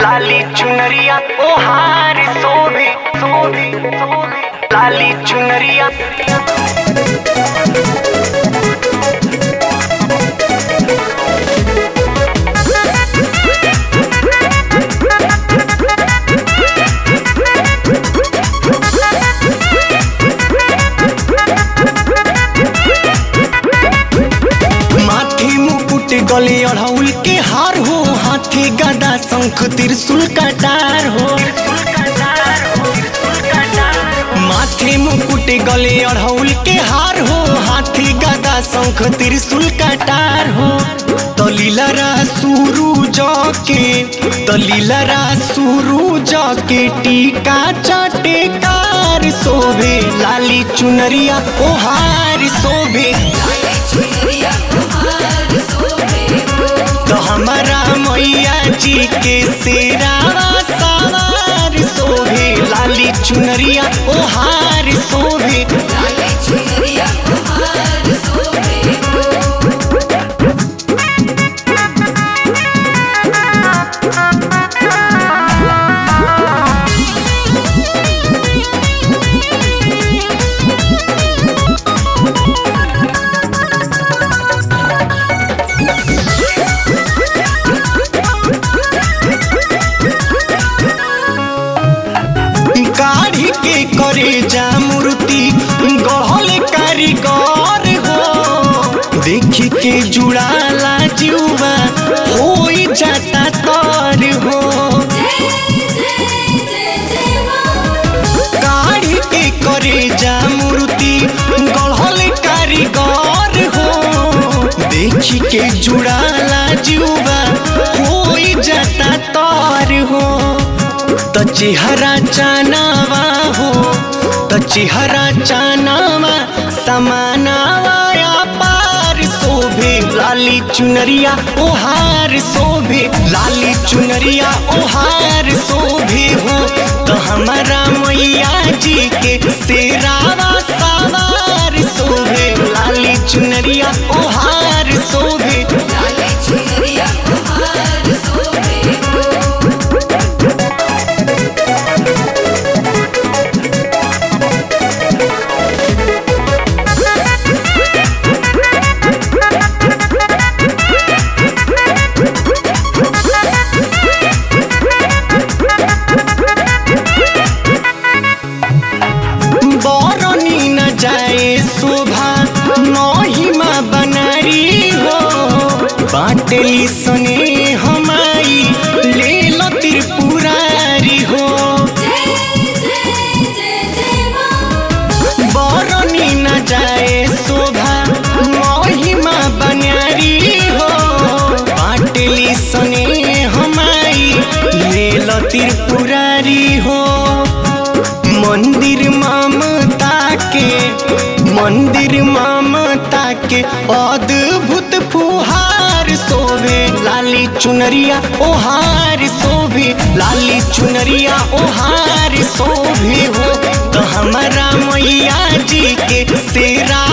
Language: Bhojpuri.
लाली चुनरिया ओहार सोभे सोभे सोभे लाली चुनरिया माथे मुकुट गले अढ़ौल के हार हो हाथे गदा शंख त्रिशूल कटार हो माथे मुकुट गले अढ़ौल के हार हो हाथे गदा शंख त्रिशूल कटार हो तलीलरा सुरु के तलीलरा सुरु के टीका चटेकार शोभे लाली चुनरिया ओहार शोभे तो हमारा मैया जी के शेरावा सवार शोभे लाली चुनरिया ओहार शोभे काढ़ी के करे जा मूर्ति गढ़ल कारीगर हो देखी के जुड़ाला जुआ हो जाता तर हो काढ़ी के करे जा मूर्ति गढ़ल कारीगर हो देखी के जुड़ाला जुआ हो जाता तर हो त चेहरा चानावा हो त चेहरा चानावा समानावा पार शोभे लाली चुनरिया ओहार शोभे लाली चुनरिया ओहार शोभे हो तो हमारा मैया जी के शेरावा सवार शोभे लाली चुनरिया ओहार शोभे बरनी न जाए शोभा महिमा बनारी हो बाटली सने हमाई ले लो त्रिपुरारी हो बरनी न जाए शोभा महिमा बनारी हो बाटली सने हमाई ले लो त्रिपुरारी हो मंदिर ममता के मंदिर ममता के अद्भुत फुहार शोभे लाली चुनरिया ओहार शोभे लाली चुनरिया ओहार शोभे हो तो हमारा मैया जी के शेरा